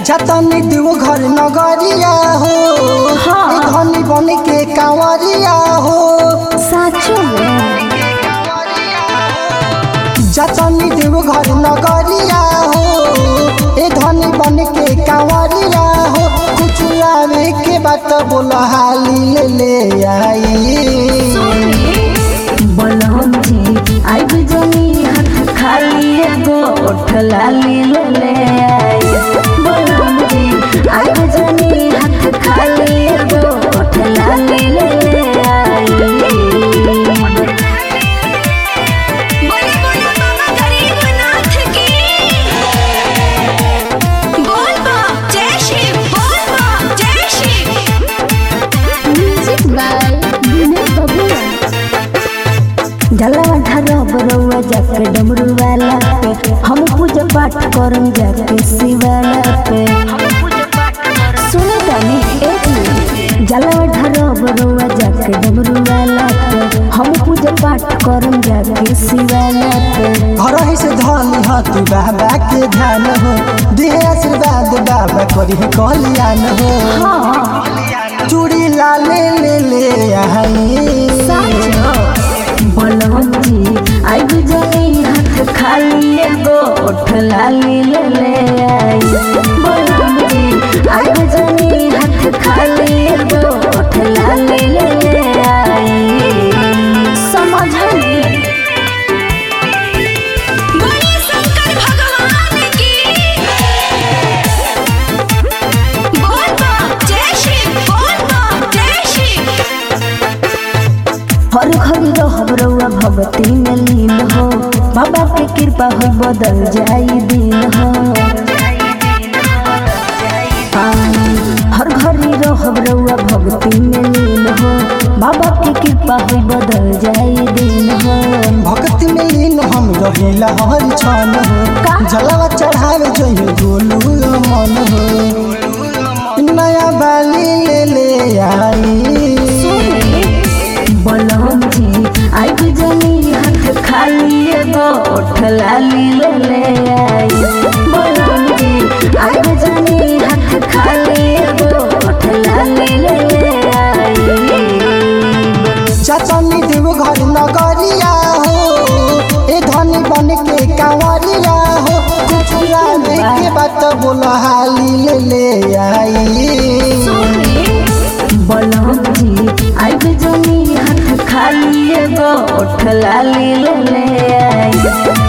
जतनी देव घर नगरिया हो हाँ। ए धनी बन के कांवरिया हो साचो में जतनी देव घर नगरिया हो ए धनी बन के कांवरिया हो कुछ आवे के बात बोल हाली ले ले आई बलहम जी आइब जनी हाथ खाली एगो ओठ लाली ले ले आई बलहम जी आइब जनी हाथ खाली एगो ओठ लाली ले ले आई बोले बोले बाबा गरीबनाथ की बोल बा जय शिव बोल बा जय शिव म्यूजिक बाय विनय बबुआ जलवा ढारा बरौआ जाके डमरू वाला पे हम पूजा पाठ करम जाके शिवाला पे सुनो तानी एक मिनट जलवा ढारा बरौआ जाके डमरू वाला पे हम पूजा पाठ करम जाके शिवाला पे घर ही से धनी हती बाबा के ध्यान हो देह आशीर्वाद बाबा करी कल्याण हो हाँ चूड़ी लाले ले ले आई बलवम जी आइब जनी हाथ खाली एगो ओठ लाली ले ले आई बलवम जी आइब जनी हाथ खाली एगो ओठ लाली ले ले आई समझली बोले शंकर भगवान की बोल बा जय शिव बोल बा जय शिव हर घड़ी रहब रउआ भगती में लीन हो बाबा के कृपा हो बदल जाई दिन हो हाँ, हर घड़ी रहब रउआ भगती में लीन हो बाबा के कृपा हो बदल जाई दिन हो भक्ति में लीन हम रहिला हर क्षण हो जलवा चढ़ावे जइयो गोलू मन हो नया बाली ले ले आई बलहम जी आइब जनी हाथ खाली एगो ओठ लाली ले ले आई बलहम जी आइब जनी हाथ खाली एगो ओठ लाली ले ले आई चचनी देव घर नगरिया हो ए धनी बन के कांवरिया हो कुछ आवे के बात बोल हाली ले ले आई बलहम जी आइब जनी हाथ खाली एगो ओठ लाली ले ले आई